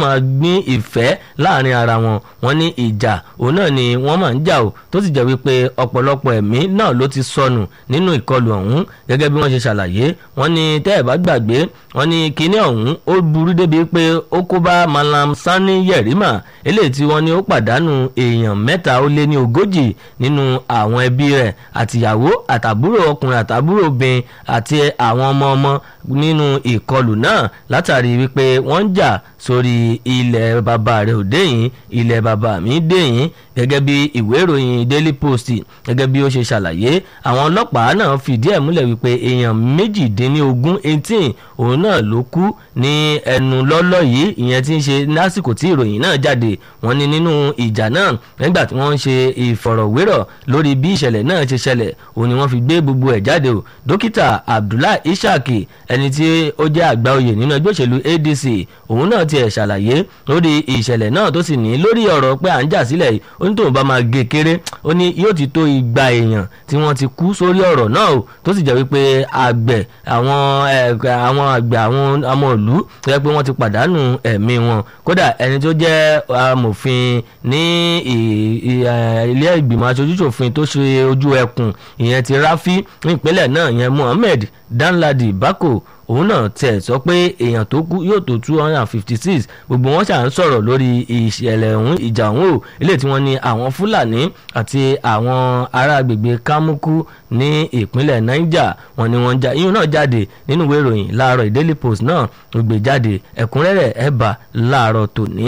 máa gbin ìfẹ́ láàrin ara wọn wọn ní ìjà òun náà ni wọ́n máa ń jà o tó sì jẹ́ wípé ọ̀pọ̀lọpọ̀ ẹ̀mí náà ló ti sọnù nínú ìkọlù ọ̀hún gẹ́gẹ́ bí wọ́n ṣe ṣàlàyé wọ́n ní tẹ́ ẹ̀ bá gbàgbé wọ́n ní kinní ọ̀hún ó burú débi pé ó kó bá Malam Sani Yerima eléyìí tí wọ́n ní ó pàdánù èèyàn mẹ́ta ó lé ní ogójì nínú àwọn ẹbí rẹ̀ àtìyàwó àtàbúrò ọkùnrin àtàbúrò obìnrin àti àwọn ọmọ ọmọ nínú ìkọlù náà látàrí wípé wọ́n ń jà sórí ilẹ̀ bàbá rẹ̀ òdeyìn ilẹ̀ bàbá mi deyìn gẹ́gẹ́ bí ìwé ìròyìn Daily Post gẹ́gẹ́ bí ó ṣe ṣàlàyé àwọn ọlọ́pàá náà fìdí ẹ̀ múlẹ̀ wípé èèyàn méjìdínlógún eighteen òun náà ló kú ní ẹnu lọ́lọ́ yìí ìyẹn tí ń ṣe lásìkò tí ìròyìn náà jáde wọ́n ní nínú ìjà náà nígbà tí wọ́n ń ṣe ìfọ̀rọ̀wérọ̀ lórí bí ìṣẹ̀lẹ̀ náà ṣe ṣẹlẹ̀ òun ni wọ́n fi gbé gbogbo ẹ̀ jáde o dókítà Abdullahi Ishaq ẹni tí ó jẹ́ àgbà oyè nínú ẹgbẹ́ òṣèlú ADC òun náà tiẹ̀ ṣàlàyé lórí ìṣẹ̀lẹ̀ náà tó sì ní lórí ọ̀rọ̀ pé à ń jà sílẹ̀ yìí ó ní tóun bá máa gé kéré ó ní yóò ti tó igba èèyàn tí wọ́n ti kú sórí ọ̀rọ̀ náà o tó sì jẹ́ wípé àgbẹ̀ àwọn àwọn àgbẹ̀ àwọn ọmọ ìlú tó yẹ pé wọ́n ti pàdánù ẹ̀mí wọn kódà ẹni tó jẹ́ amòfin ní ilé ìgbìmọ̀ aṣojúṣòfin tó ṣe ojú ẹkùn ìyẹn ti ráfí ní ìpínlẹ̀ náà ìyẹn Muhammed Danladi Bako òun náà tẹ̀ sọ pé èèyàn tó kú yóò tó two hundred and fifty six gbogbo wọn ṣà ń sọ̀rọ̀ lórí ìṣẹ̀lẹ̀ ọ̀hún ìjà ọ̀hún o eléyìí tí wọ́n ní àwọn Fúlàní àti àwọn ará agbègbè Kámúkú ní ìpínlẹ̀ Niger wọ́n ní wọ́n já iyún náà jáde nínú ìwé ìròyìn láàárọ̀ Daily Post náà ló gbé jáde ẹ̀kúnrẹ́rẹ́ ẹ̀ bá láàárọ̀ tòní.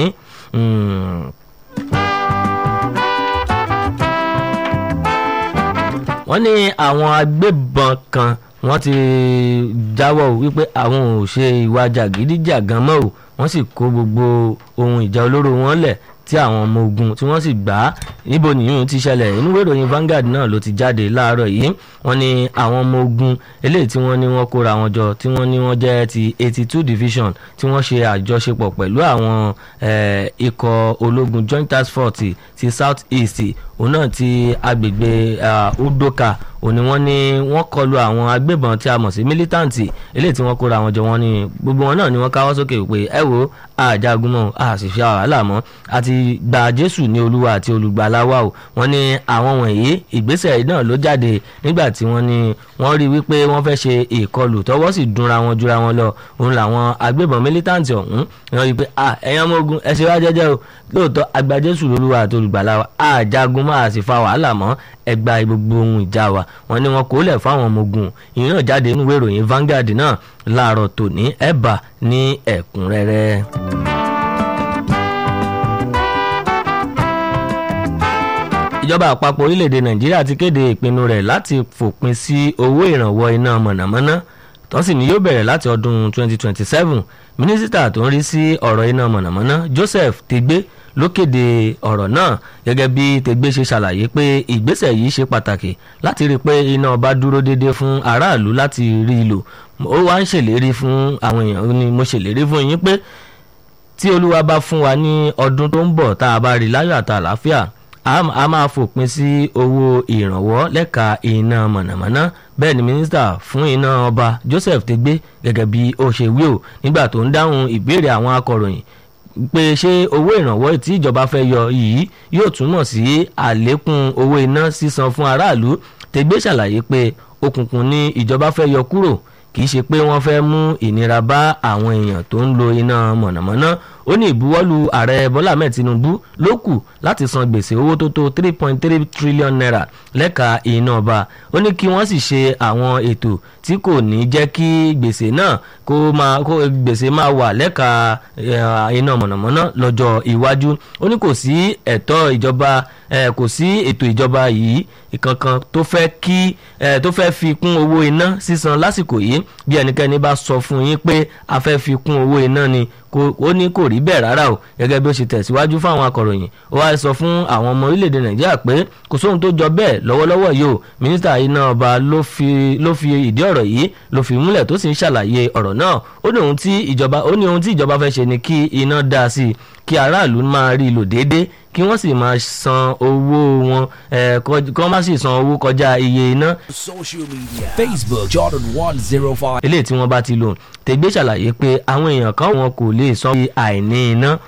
wọ́n ní àwọn agbébọn kan wọ́n ti jáwọ́ wípé àwọn ò ṣe ìwà jàgídíjàgan mọ́ o wọ́n sì kó gbogbo ohun ìjà olóró wọn lẹ̀ tí àwọn ọmọ ogun tí wọ́n sì gbà á níbo nìyún ti ṣẹlẹ̀ inú ìwé ìròyìn Vanguard náà ló ti jáde láàárọ̀ yìí wọ́n ní àwọn ọmọ ogun eléyìí tí wọ́n ní wọ́n kóra wọn jọ tí wọ́n ní wọ́n jẹ́ ti eighty two division tí wọ́n ṣe àjọṣepọ̀ pẹ̀lú àwọn ikọ̀ ológun joint task force ti south east òun náà ti agbègbè udoka òní wọ́n ní wọ́n kọlu àwọn agbébọn tí a mọ̀ sí mílítàǹtì eléyìí tí wọ́n kóra wọn jọ wọ́n ní gbogbo wọn náà ni wọ́n káwọ́ sókè pé ẹ wo àjagun mọ́ a sì fi wàhálà mọ́ àti gba Jésù ní Olúwa àti olùgbàlà wa o wọ́n ní àwọn wọ̀nyí ìgbésẹ̀ náà ló jáde nígbà tí wọ́n ní wọ́n rí wípé wọ́n fẹ́ ṣe ìkọlù tọwọ́ sì dunra wọn jura wọn lọ òun làwọn agbébọn mílítàǹtì ọ̀hún wọ́n rí pé ẹ̀yin ọmọ ogun ẹ ṣe wá jẹ́jẹ́ o lóòótọ́ agba Jésù lólúwa àti olùgbàlà wa àjagun máa sì fa wàhálà mọ́ ẹgbà gbogbo ohun ìjà wa wọ́n ní wọn kò lẹ̀ fáwọn ọmọ ogun ìyẹn náà jáde nínú ìwé ìròyìn Vanguard náà láàárọ̀ tòní ẹ̀bà ní ẹ̀kúnrẹ́rẹ́. ìjọba àpapọ̀ orílẹ̀-èdè Nàìjíríà ti kéde ìpinnu rẹ̀ láti fòpin sí owó ìrànwọ́ iná mọ̀nàmọ́ná tó sì ní yóò bẹ̀rẹ̀ láti ọdún 2027 mínísítà tó ń rí sí ọ̀rọ̀ iná mọ̀nàmọ́ná Joseph Tegbe ló kéde ọ̀rọ̀ náà gẹ́gẹ́ bí Tegbe ṣe ṣàlàyé pé ìgbésẹ̀ yìí ṣe pàtàkì láti rí i pé iná ọba dúró déédéé fún aráàlú láti rí i lò ó wá ń ṣèlérí fún àwọn èèyàn ni mo ṣèlérí fún yín pé tí Olúwa bá fún wa ní ọdún tó ń bọ̀ tá a bá rí láyọ̀ àti àlàáfíà a máa fòpin sí owó ìrànwọ́ lẹ́ka iná mọ̀nàmọ́ná bẹ́ẹ̀ ni mínísítà fún iná ọba Joseph Tegbe gẹ́gẹ́ bí ó ṣe wí o nígbà tó ń dáhùn ìbéèrè àwọn akọ̀ròyìn pé ṣé owó ìrànwọ́ tí ìjọba fẹ́ yọ yìí yóò túmọ̀ sí àlékún owó iná sísan fún aráàlú Tegbe ṣàlàyé pé òkùnkùn ni ìjọba fẹ́ yọ kúrò kì í ṣe pé wọ́n fẹ́ mú ìnira bá àwọn èèyàn tó ń lo iná mọ̀nàmọ́ná ó ní ìbuwọ́lù ààrẹ bọ́lá ahmed tinubu ló kù láti san gbèsè owó tó tó three point three trillion naira lẹ́ka iná ọba ó ní kí wọ́n sì ṣe àwọn ètò tí kò ní jẹ́ kí gbèsè náà kó máa kó gbèsè máa wà lẹ́ka iná mọ̀nàmọ́ná lọ́jọ́ iwájú ó ní kò sí ẹ̀tọ́ ìjọba kò sí ètò ìjọba yìí kankan tó fẹ́ kí tó fẹ́ fi kún owó iná sísan lásìkò yìí bí ẹnikẹ́ni bá sọ fún yín pé a fẹ́ fi kún owó iná ni ó ní kò rí bẹ́ẹ̀ rárá o gẹ́gẹ́ bí ó ṣe tẹ̀síwájú fáwọn akọ̀ròyìn ó wá sọ fún àwọn ọmọ orílẹ̀-èdè nàìjíríà pé kò sóhun tó jọ bẹ́ẹ̀ lọ́wọ́lọ́wọ́ yìí o mínísítà iná ọba ló fi ló fi ìdí ọ̀rọ̀ yìí ló fi múlẹ̀ tó sì ń ṣàlàyé ọ̀rọ̀ náà ó ní ohun tí ìjọba ó ní ohun tí ìjọba fẹ́ ṣe ni kí iná dá sí i kí aráàlú máa rí i lò déédéé kí wọ́n sì máa san owó wọn kí wọ́n má sì san owó kọjá iye iná. social media facebook jordan one zero five. eléyìí tí wọ́n bá ti lò Tegbe ṣàlàyé pé àwọn èèyàn kan wọn kò lè san àìní iná